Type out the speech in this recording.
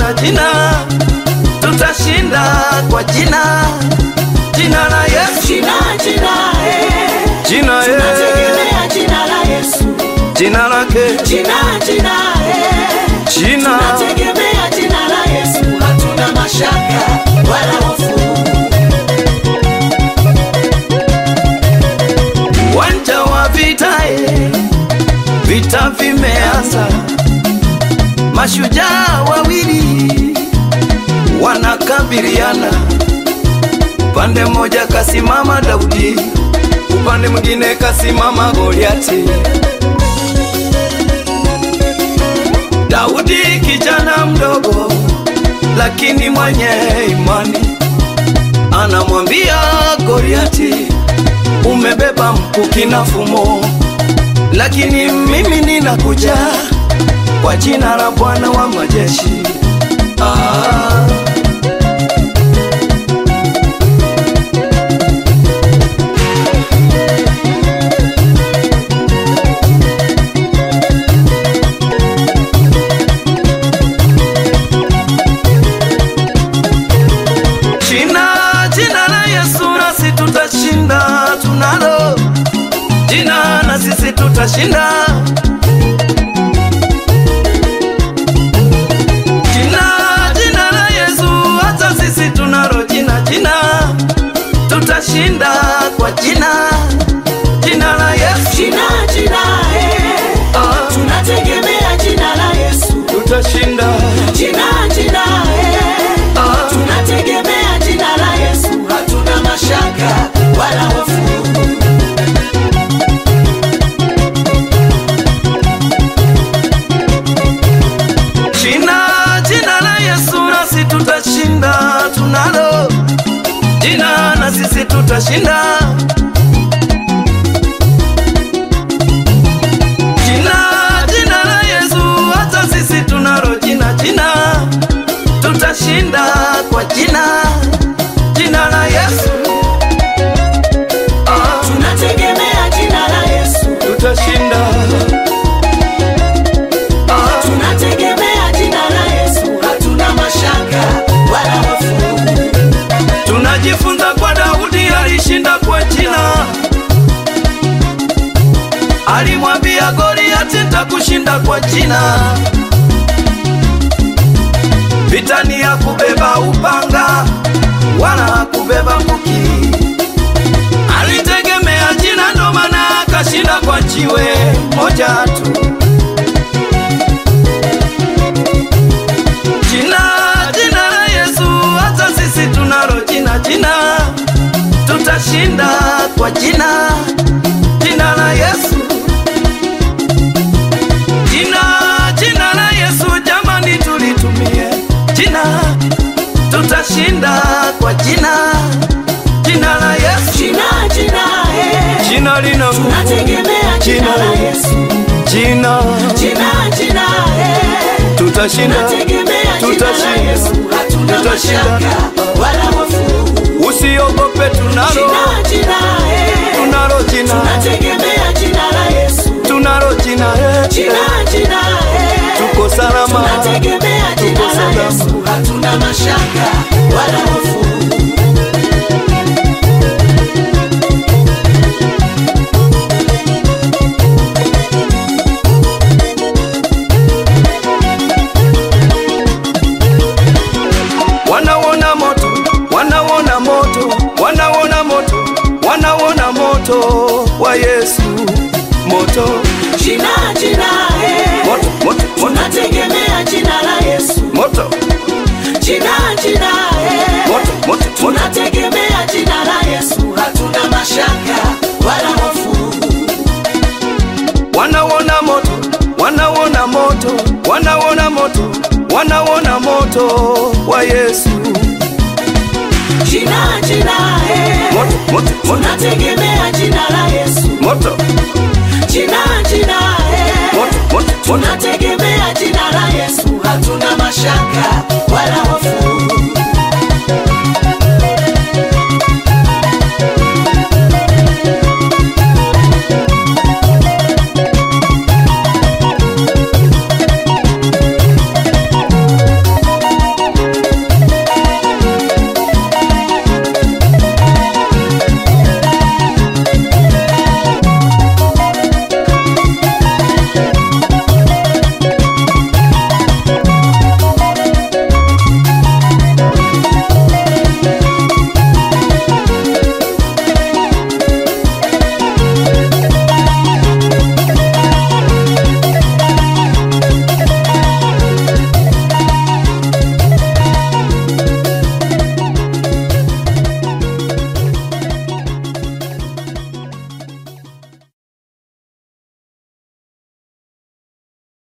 jina jina, tutashinda kwa jina jina la Yesu, Jina, jina, eh. jina eh, Tunategemea jina la Yesu. jina lake Jina, jina, eh. jina Tunategemea jina la Yesu. Hatuna mashaka wala hofu. uwanja wa vita eh, vita vimeanza, mashujaa wawili wanakabiliana, upande mmoja kasimama Daudi, upande mwingine kasimama Goliati. Daudi kijana mdogo, lakini mwenye imani, anamwambia Goliati, umebeba mkuki na fumo, lakini mimi ninakuja kwa jina la Bwana wa majeshi. Ah. Jina, jina la Yesu nasi tutashinda, tunalo jina na sisi tutashinda. Jina, jina la Yesu, hata sisi tunalo jina, jina tutashinda kwa jina, jina la Yesu Jina, jina, eh. ah, Tunategemea jina la Yesu. tutashinda Jina, jina, eh. ah, Tunategemea jina la Yesu. Hatuna mashaka wala hofu. Jina, jina la Yesu nasi tutashinda, tunalo jina na sisi tutashinda. Jina, jina la Yesu, hata sisi tunalo jina, jina tutashinda kwa jina, jina la Yesu ah, Tunategemea jina la Yesu. tutashinda ah, Tunategemea jina la Yesu. Hatuna mashaka wala hofu. Tunajifunza kwa Daudi alishinda kwa jina, alimwambia Goliati, nitakushinda kwa jina. Vita ni ya kubeba upanga wala kubeba mkuki, alitegemea jina, ndo maana akashinda kwa jiwe moja tu. Jina, jina la Yesu, hata sisi tunalo jina, jina tutashinda kwa jina, jina la Yesu. Jina, jina la Yesu, jamani, tulitumie jina, tutashinda kwa jina, jina la Yesu. Jina, jina, eh. Jina lina nguvu, Tunategemea jina la Yesu. jina Jina, jina, eh. tutashinda, Tunategemea jina la tutashinda, Yesu. Hatuna tutashinda. mashaka wala hofu. Usiogope, tunalo Jina, jina, eh. tunalo jina, Tunategemea jina la Yesu. tunalo jina eh. Jina, jina, eh. tuko salama, Tunategemea jina tuko la salama. Yesu. Hatuna mashaka wala hofu. Wanauona moto, wanauona moto, wanauona moto, wanauona moto wa Yesu, moto, Jina, jina, eh. moto, moto, moto, Tunategemea jina la Yesu. moto, Jina, jina, eh. moto, moto, moto. Tunategemea jina la Yesu. Hatuna mashaka wala hofu. Wanauona moto, wanauona moto, wanauona moto, wanauona moto wa Yesu, Jina, jina, eh. moto, moto, moto, Tunategemea jina la Yesu. moto, Jina, jina, eh. moto, moto, moto. Tunategemea jina la Yesu. Hatuna mashaka